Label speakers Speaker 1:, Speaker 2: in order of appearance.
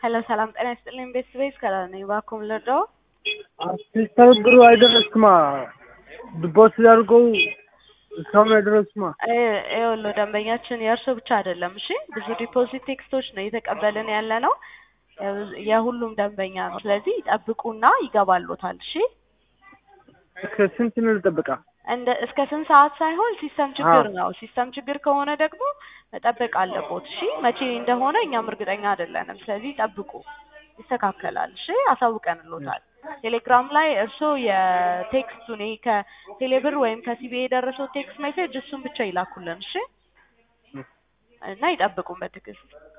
Speaker 1: ሄሎ ሰላም ጤና ይስጥልኝ ቤተሰቤት ከላል ነኝ እባክዎን ልርዳዎ?
Speaker 2: ሲስተር ብሩ አይደረስክማ ድቦት ያድርገው እስካሁን አይደረስክማ።
Speaker 1: ይኸውልዎ ደንበኛችን የእርሶ ብቻ አይደለም እሺ ብዙ ዲፖዚት ቴክስቶች ነው እየተቀበልን ያለ ነው የሁሉም ደንበኛ ነው። ስለዚህ ይጠብቁና ይገባልዎታል እሺ
Speaker 2: እስከ ስንት ነው ልጠብቃ?
Speaker 1: እንደ እስከ ስንት ሰዓት ሳይሆን ሲስተም ችግር ነው። ሲስተም ችግር ከሆነ ደግሞ መጠበቅ አለቦት። እሺ መቼ እንደሆነ እኛም እርግጠኛ አይደለንም። ስለዚህ ጠብቁ፣ ይስተካከላል። እሺ አሳውቀንልዎታል። ቴሌግራም ላይ እርስዎ የቴክስቱን ይሄ ከቴሌብር ወይም ከሲቢ የደረሰው ቴክስት ሜሴጅ እሱን ብቻ ይላኩልን እሺ እና ይጠብቁን በትዕግስት